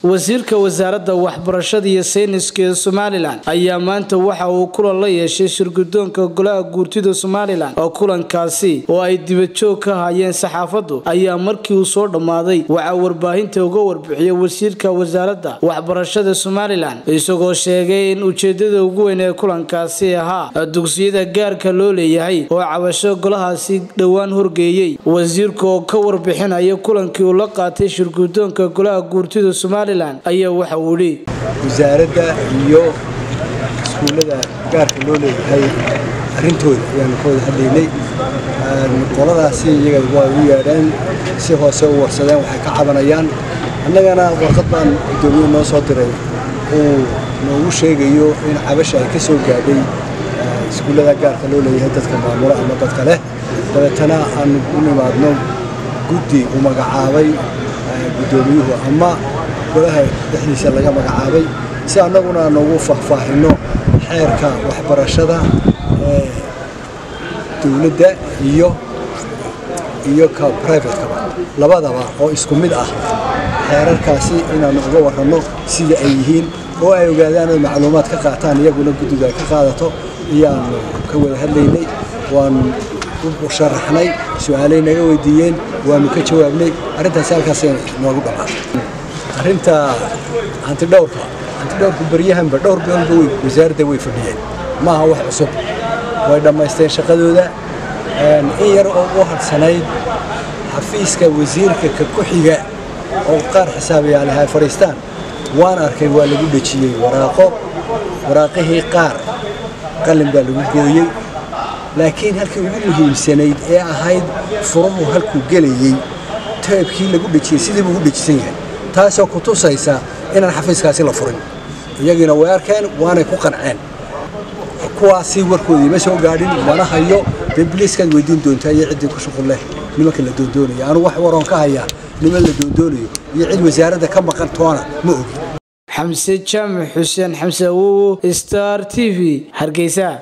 wasiirka wasaaradda waxbarashada iyo sayniska ee somalilan ayaa maanta waxa uu kulan la yeeshay shirgudoonka golaha guurtida somalilan oo kulankaasi oo ay dibajoog ka hayeen saxaafaddu ayaa markii uu soo dhammaaday waxaa warbaahinta uga warbixiyay wasiirka wasaaradda waxbarashada somalilan isagoo sheegay in ujeedada ugu weyn ee kulankaasi ahaa dugsiyada gaarka loo leeyahay oo cabasho golahaasi dhowaan horgeeyey wasiirka oo ka warbixinaya kulankii uu la qaatay shirgudoonka golaha guurtida somalilan ayaa waxa uu yidhi wasaaradda iyo iskuullada gaarka loo leeyahay arrintooda ayaanu ka wada hadlaynay qoladaasi iyaga waa u yeedheen si hoose u warsadeen waxay ka cabanayaan annagana warqad baan guddoomiye noo soo diray uu noogu sheegayo in cabasha ay ka soo gaadhay iskuullada gaarka loo leeyahay dadka maamula ama dadka leh dabeetana aanu u nimaadno guddi uu magacaabay guddoomiyuhu ama golaha dhexdiisa laga magacaabay si annaguna noogu faahfaahinno xeerka waxbarashada ee dowladda iyo iyo ka brivatekaba labadaba oo isku mid ah xeerarkaasi inaannu uga warranno sida ay yihiin oo ay ogaadaan oy macluumaad ka qaataan iyaguna guddiga ay ka qaadato iyaannu ka wada hadlaynay waanu u sharaxnay su-aalay naga weydiiyeen waanu ka jawaabnay arrintaasi halkaasay noogu dhammaatay arrinta hantidhowrka hantidhowrku baryahanba dhowr biolba wey wasaaradda way fadhiyeen maaha wax cusub way dhammaysteen shaqadooda in yar oo u hadhsanayd xafiiska wasiirka ka ku xiga oo qaar xisaabayaalaha ay fadhiistaan waan arkay waa lagu dhejiyey waraaqo waraaqihii qaar qalin baa lagu gooyey laakiin halkii ugu muhiimsanayd ee ahayd furuhu halkuu gelayey taybkii lagu dhejiyey sidii buu u dhejisan yahay taasoo ku tusaysa inaan xafiiskaasi la furin iyagiina way arkeen waanay ku qanceen kuwaasi warkoodii ma soo gaadhin mana hayo dee biliiskaad weydiin doontaa iyo ciddii ku shuqul leh nimanka la doondoonaya anugu wax waroon ka hayaa niman la doondoonayo iyo cid wasaaradda ka maqan toona ma ogi xamse jaamac xuseen xamse awowo star t v hargeysa